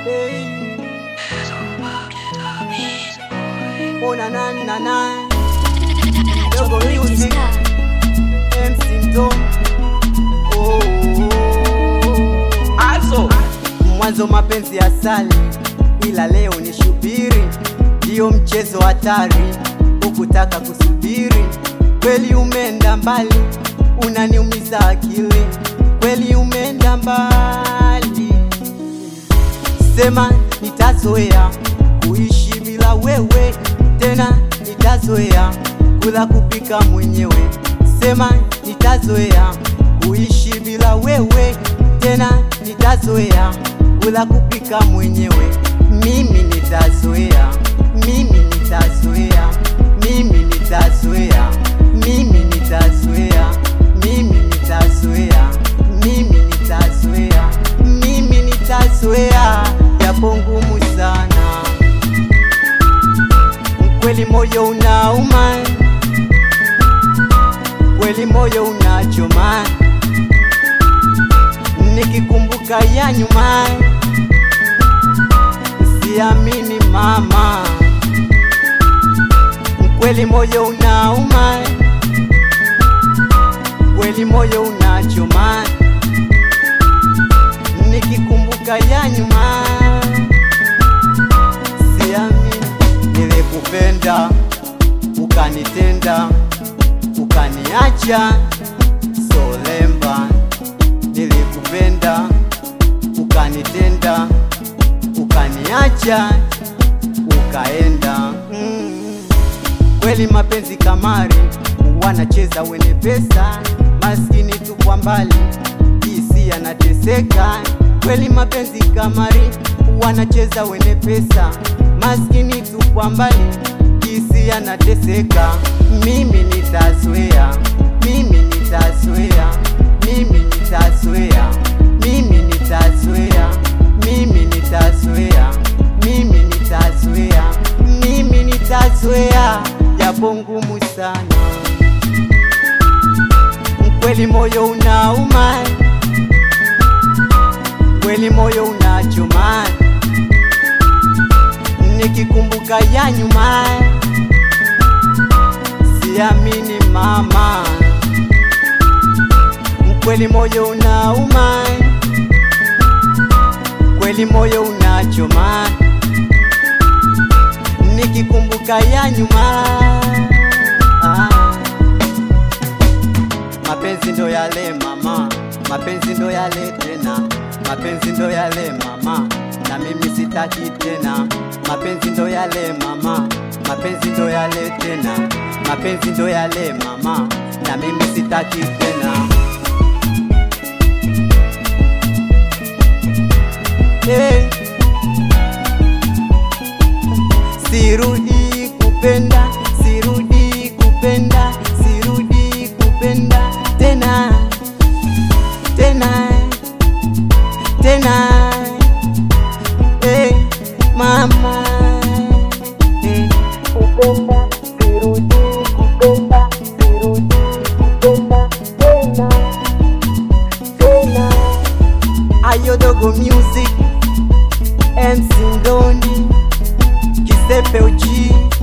Hey. Oh na na na na Dogo Music MC Mtom Oh Also, Mwanzo mapenzi ya sali ila leo ni shubiri Ndiyo mchezo hatari ukutaka kusubiri Kweli umeenda mbali unaniumiza akili Kweli umeenda mbali Sema nitazoea kuishi bila wewe tena, nitazoea kula kupika mwenyewe. Sema nitazoea kuishi bila wewe tena, nitazoea kula kupika mwenyewe. Mimi nitazoea, mimi nitazoea, mimi nitazoea, mimi nitazoea, mimi nitazoea, mimi nitazoea, mimi nitazoea, yapo ngumu sana kweli, moyo unauma, kweli moyo unachoma, nikikumbuka ya nyuma, siamini mama, kweli moyo unauma, kweli moyo unachoma, nikikumbuka ya nyuma, siamini nilikupenda ukanitenda ukaniacha solemba nilikupenda ukanitenda ukaniacha ukaenda mm. kweli mapenzi kamari wanacheza wene pesa maskini tu kwa mbali hisi anateseka kweli mapenzi kamari wanacheza wene pesa maskini tu kwa mbali hisi anateseka mimi nitazoea mimi nitazoea mimi nitazoea mimi nitazoea mimi nitazoea mimi nitazoea mimi nitazoea japo ngumu sana kweli moyo unauma kweli moyo unachoma nikikumbuka ya nyuma siamini mama kweli moyo unauma kweli moyo unachoma nikikumbuka ya nyuma ah. Mapenzi ndo yale mama, mapenzi ndo yale tena, mapenzi ndo yale mama, na mimi sitaki tena. Mapenzi ndo yale mama, mapenzi ndo yale tena, mapenzi ndo yale mama, na mimi sitaki tena. Hey. Sirudi kupenda, sirudi kupenda, sirudi kupenda tena tena tena, hey, mama hey. Kupenda, sirudi kupenda, sirudi kupenda tena tena. Ayo Dogo Music MC Ndoni Kisepe Uji